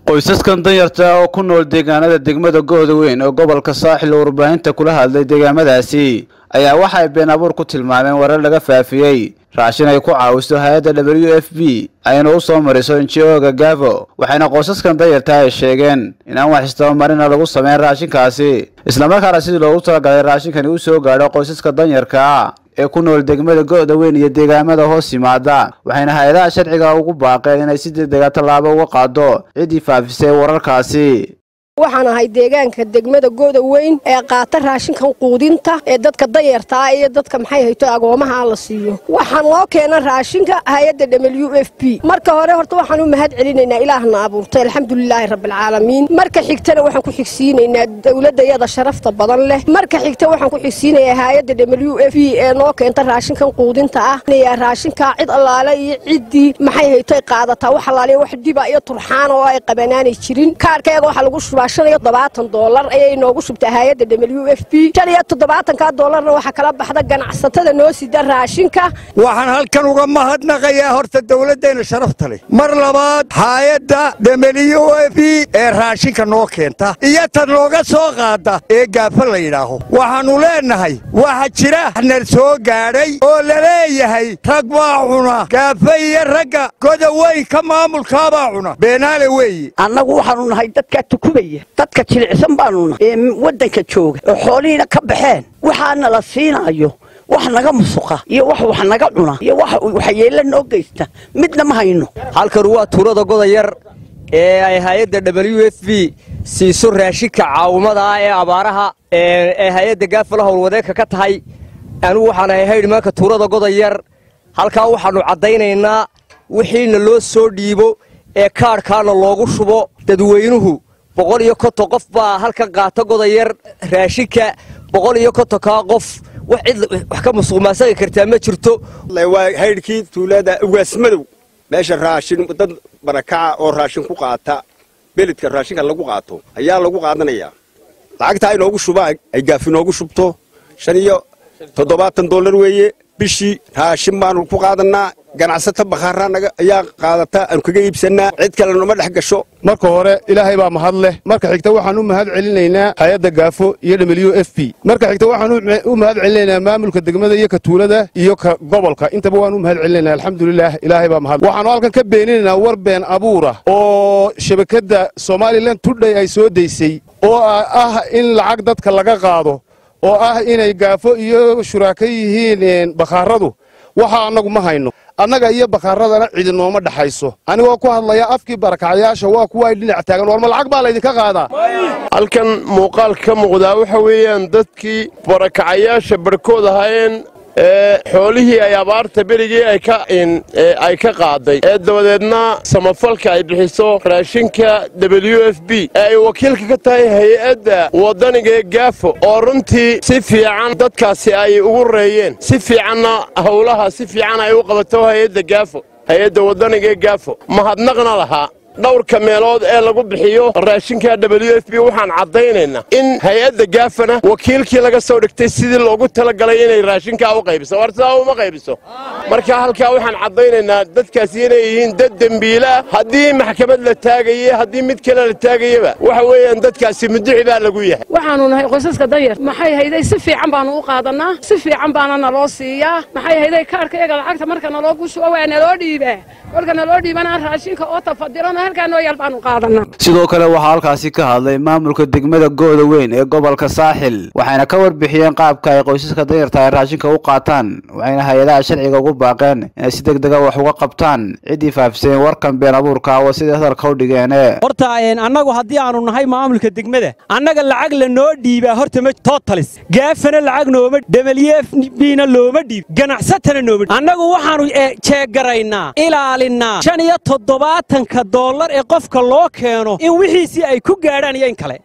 qoysaskan danyarta oo ku nool deegaanada degmada gooda weyn oo gobolka saaxil oo warbaahinta kula hadlay deegaamadaasi ayaa waxay been abuur ku tilmaameen warar laga faafiyey raashin ay ku caawiso hay-adda w f b ayna u soo mariso inji-oga gavo waxayna qoysaskan danyarta ay sheegeen in aan wax istabamarina lagu sameyn raashinkaasi islamarkaana sidii loogu talagalay raashinkani u soo gaadho qoysaska danyarka ee ku nool degmada go-da weyn iyo deegaamada hoos yimaada waxayna hay-adaha sharciga ugu baaqeen inay si degdega tallaabo uga qaado ciddii faafisay wararkaasi waxaan ahay deegaanka degmada gooda weyn ee qaata raashinkan quudinta ee dadka danyartaa iyo dadka maxay hayto agoomaha la siiyo waxaan loo keena raashinka hay-adda w f b marka hore horta waxaan u mahad celinaynaa ilaahna abuurtay alxamdulilaahi rabbilcaalamiin marka xigtana waxaan ku xigsiinaynaa dowladayada sharafta badan leh marka xigta waxaan ku xigsiinayaa hay-adda w f b ee noo keenta raashinkan quudinta ah raashinkaa cid allaale iyo ciddii maxay hayto qaadataa wax allaaliya wax dhiba iyo turxaan oo ay qabanaanay jirin kaarhkayaga waxaa lagu shubaa shan iyo toddobaatan doolar ayay noogu shubtay hay-adda w f b shan iyo toddobaatanka doolarna waxaa kala baxda ganacsatada noo sida raashinka waxaan halkan uga mahadnaqayaa horta dowladdeenna sharafta leh mar labaad hay-adda w f b ee raashinka noo keenta iyo tan nooga soo qaada ee gaafa la yidhaaho waxaannu leennahay waxa jira nar soo gaadhay oo la leeyahay rag baa cuna gaafa iyo ragga goda weynka maamulkaabaa cuna beenaale weeye annagu waxaannu nahay dadkaa tukubaya dadka jilicsan baanuna ee waddanka jooga oo xoolihiina ka baxeen waxaana la siinaayo wax naga musuqa iyo wax wax naga cuna iyo wax waxyeella noo geysta midna ma hayno halkan waa tuulada goda yar ee ay hay-adda w f b siiso raashinka caawimada ah ee abaaraha ee hay-adda gaafala howlwadeenka ka tahay anigu waxaan ahay haydhmaanka tuulada goda yar halkaa waxaannu caddaynaynaa wixiina loo soo dhiibo ee kaadhkaana loogu shubo dadweynuhu boqol iyo konton qof baa halkan qaata godayar raashinka boqol iyo kontonkaa qof wax cid wax ka musuqmaasaqi kartaa ma jirto waa haydhkii tuulada ugaasmadow meesha raashin dad barakaca oo raashin ku qaata beledka raashinka lagu qaato ayaa lagu qaadanayaa lacagtaa inoogu shubaa ay gaafi noogu shubto shan iyo toddobaatan dollar weeye bishii raashin baanu ku qaadannaa ganacsato bakhaaraanaga ayaa qaadata aanu kaga iibsannaa cid kale noma dhex gasho marka hore ilaahay baa mahad leh marka xigta waxaan u mahad celinaynaa hay-adda gaafo iyo w f b marka xigta waxaan u mahad celinaynaa maamulka degmada iyo ka tuulada iyo ka gobolka intaba waan u mahad celinaynaa alxamdulilaah ilaahay baa mahad waxaanu halkan ka beeninaynaa war been abuura oo shabakadda somalilan tudhay ay soo daysay oo ah in lacag dadka laga qaado oo ah inay gaafo iyo shuraako yihiin bakhaaradu waxa annagu ma hayno annaga iyo bakhaaradana cidi nooma dhaxayso anigoo ku hadlaya afkii barakacayaasha waa kuwa ay dhinac taagan warma lacag baa laydinka qaadaa halkan muuqaalka ka muuqdaa waxa weeyaan dadkii barakacayaasha barhkood ahaayeen ee xoolihii ay abaarta berigii ay ka qaaday ee dabadeedna samafalka ay bixiso raashinka w f b ee ay wakiilka ka tahay hay-adda waddaniga ee gaafo oo runtii si fiican dadkaasi ay ugu reeyeen si fiicanna howlaha si fiican ay u qabato hay-adda gaafo hay-adda waddaniga ee gaafo mahadnaqna lahaa dhowrka meelood ee lagu bixiyo raashinka w f b waxaan caddaynaynaa in hay-adda gaafana wakiilkii laga soo dhigtay sidii loogu talagalay inay raashinkaa u qaybiso war sidaa uma qaybiso marka halkaa waxaan caddaynaynaa dadkaasi inay yihiin dad dembiilaah haddii maxkamad la taagaye haddii mid kale la taagayaba waxa weeyaan dadkaasi muduci baa lagu yahay waxaanu nahay qoysaska danyar maxay hayday si fiican baanu u qaadannaa si fiican baana naloo siiyaa maxay hayday kaarhka iyaga lacagta marka naloogu shubo waa naloo dhiibaa kolka naloo dhiibana raashinka oo tafadiran sidoo kale waxaa halkaasi ka hadlay maamulka degmada gooda weyn ee gobolka saaxil waxayna ka warbixiyeen qaabka ay qoysaska danyarta ay raashinka u qaataan waxayna hay-adaha sharciga ugu baaqeen inay si degdega wax uga qabtaan ciddii faafiseen warkan been abuurka wa siday hadalka u dhigeene horta annagu haddii aanu nahay maamulka degmada annaga lacag la noo dhiibaa horta ma totalis gaafana lacag nooma debelyeef bina looma dhiib ganacsatana nooma annagu waxaanu jeegaraynaa ilaalinaa shan iyo toddobaatanka doolar ee qofka loo keeno in wixiisii ay ku gaadhaan iyo in kale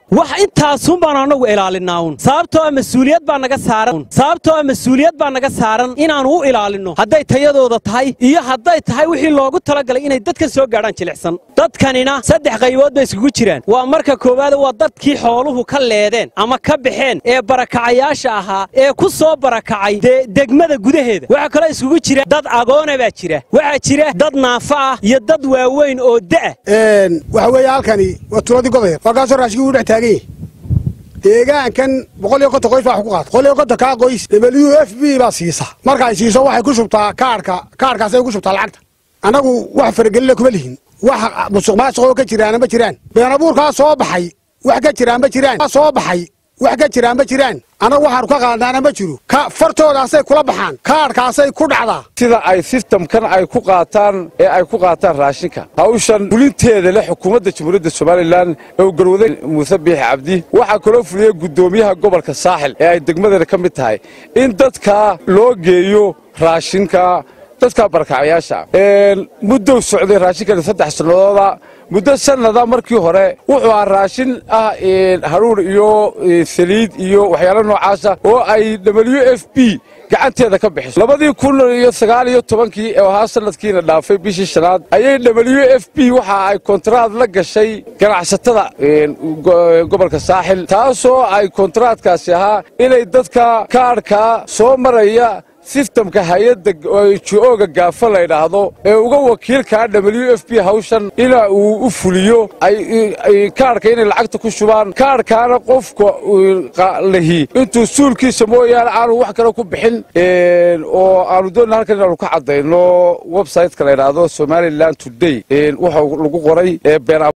wax intaasun baanu annagu ilaalinaa un sababtoo ah mas-uuliyad baa naga saaran sababtoo ah mas-uuliyad baa naga saaran inaannu u ilaalinno hadday tayadooda tahay iyo hadday tahay wixii loogu talagalay inay dadka soo gaadhaan jilicsan dadkanina saddex qaybood bay iskugu jiraan waa marka koowaad waa dadkii xooluhu ka leedeen ama ka baxeen ee barakacayaasha ahaa ee ku soo barakacay dee degmada gudaheeda waxaa kaloo iskugu jira dad agoona baa jira waxaa jira dad naafa ah iyo dad waaweyn oo da'a waxa weeye halkani waa tuuladii godaya halkaasoo raashigii uu dhex taagan yahay deegaankan boqol iyo konton qoys baa wax ku qaata boqol iyo konton kaa qoys w f b baa siisa markaay siiso waxay ku shubtaa kaarhka kaarhkaasay ku shubtaa lacagta annagu wax faragelina kuma lihin wax musuq maasuqoo ka jiraana ma jiraan been abuurkaa soo baxay wax ka jiraan ma jiraan soo baxay wax ka jiraan ma jiraan annagu waxaanu ka qaadnaana ma jiro ka fartoodaasay kula baxaan kaadhkaasay ku dhacdaa sida ay sistamkan ay ku qaataan ee ay ku qaataan raashinka hawshan fulinteeda leh xukuumadda jamhuuriyadda somalilan ee uu garwaday muuse biixi cabdi waxaa kaloo fuliyey guddoomiyaha gobolka saaxil ee ay degmadeena ka mid tahay in dadka loo geeyo raashinka dadka barakacayaasha muddow socday raashinkani saddex sannadooda muddo sannada markii hore wuxuu ahaa raashin ah haruur iyo saliid iyo waxyaalo noocaasa oo ay w f b gacanteeda ka bixiso labadii kun iyo sagaal iyo tobankii ee ahaa sanadkiina dhaafay bishii shanaad ayay w f b waxa ay kontraad la gashay ganacsatada gobolka saaxil taasoo ay kontraadkaasi ahaa inay dadka kaadhka soo maraya sistamka hay-adda ji-ooga gaafa la ydhaahdo ee uga wakiilkaa w f b hawshan ina uu u fuliyo kaadhka inay lacagta ku shubaan kaadhkaana qofka lahi intuu suulkiisa mooyaane aanu wax kale ku bixin oo aanu doonna halkan inaanu ka caddayno websiteka la ydhaahdo somalilan today waxa lagu qoray